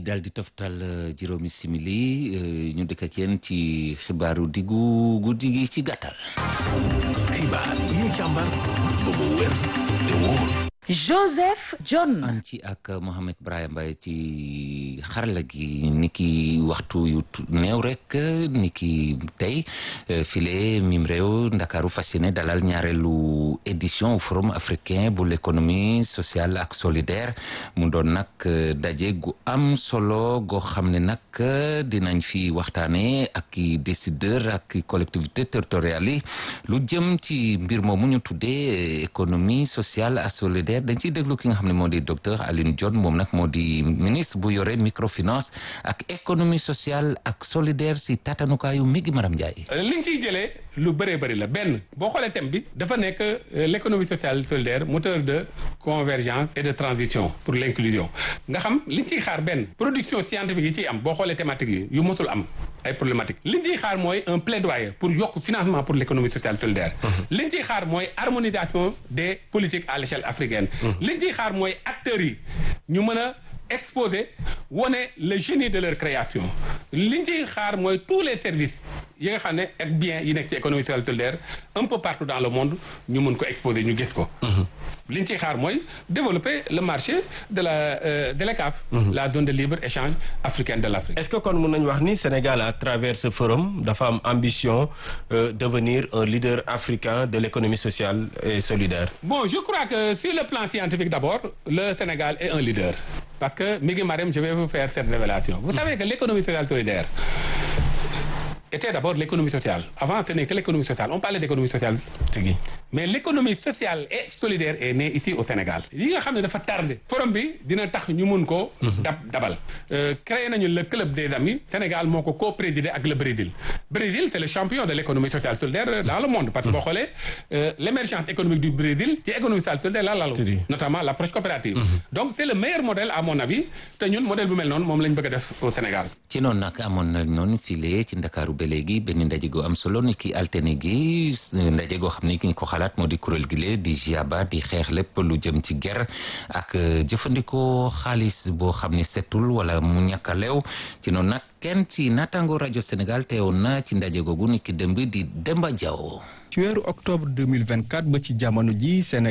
daal di toftal juróomi simili ñu dëkk ak yéen ci xibaaru diggu guddi gi ci gàttal. xibaar yi ñu càmbar ba mu wér te wóor. Joseph John. an ci ak Mohamed Brahim Mbaye ci xarala gi niki waxtu yu néew rek niki tey file mim réew Ndakaaru fas yéene dalal ñaareelu édition forum africain bu l'économie sociale ak solidaire mu doon nag daje gu am solo goo xam ne nag dinañ fi waxtaane ak i décideur ak i collectivité territoriales yi lu jëm ci mbir moomu ñu tuddee économie sociale ak solidaire dañ ciy déglu ki nga xam ne moo di docteur Alioune Dione moom nag moo di ministre bu yore microfinance ak économie sociale ak solidaire si tatanukaayu mi gi Maram Ndiaye. liñ ciy jëlee lu bëree bëri la benn boo xoolee thème bi dafa nekk l'économie sociale solidaire moteur de convergence et de transition pour l'inclusion nga xam liñ ciy xaar benn production scientifique yi ciy am boo xoolee thématique yi yu mosul am ay problématique liñ ciy xaar mooy un plaidoyer pour yokk financement pour l'économie sociale solidaire liñ ciy xaar mooy harmonisation des politiques à l'échelle africaine liñ ciy xaar mooy acteurs yi ñu mën a exposer wone le génie de leur création liñ ciy xaar mooy tous les services yi nga xam ne ak bien yi nekk ci économie sociale solidaire un peu partout dans le monde ñu mun ko exposer ñu gis ko liñ ciy xaar mooy développer le marché de la euh, de l'ECAF la zone de libre échange africaine de l'Afrique est-ce que kon mën nañu wax ni Sénégal à travers ce forum dafa am ambition euh, devenir un leader africain de l'économie sociale et solidaire bon je crois que sur le plan scientifique d'abord le Sénégal est un leader parce que Migui Marème je vais vous faire cette révélation vous savez que l'économie sociale solidaire était d'abord l'économie sociale avant ce n'est que l'économie sociale on parlait d'économie sociale tigi mais l'économie sociale et solidaire est née ici au Sénégal li nga xam ne dafa tardé forum bi dina tax ñu mun ko dab dabal créé nañu le club des amis Sénégal moo ko co-présidé ak le Brésil Brésil c'est le champion de l'économie sociale solidaire dans le monde parce que boo xoolee l'émergence économique du Brésil ci économie sociale solidaire la lalu notamment l'approche coopérative donc c'est le meilleur modèle à mon avis te ñun modèle bu mel noonu moom lañ bëgg a def au Sénégal ci noonu nag amoon na noonu file ci Ndakaaru ba léegi benn ndaje goo am solo ni ki altine gi ndaje goo xam ne ki ñu ko xalaat moo di kuréel gi lee di GIABA di xeex lépp lu jëm ci ger ak jëfandikoo xaalis boo xam ne setul wala mu ñàkk a leew ci noonu nag kenn ci naataango rajo Sénégal teewoon na ci ndaje googu ni ki dëmb di Demba Diaw ci weeru octobre 2024 ba ci jamono ji Sénégal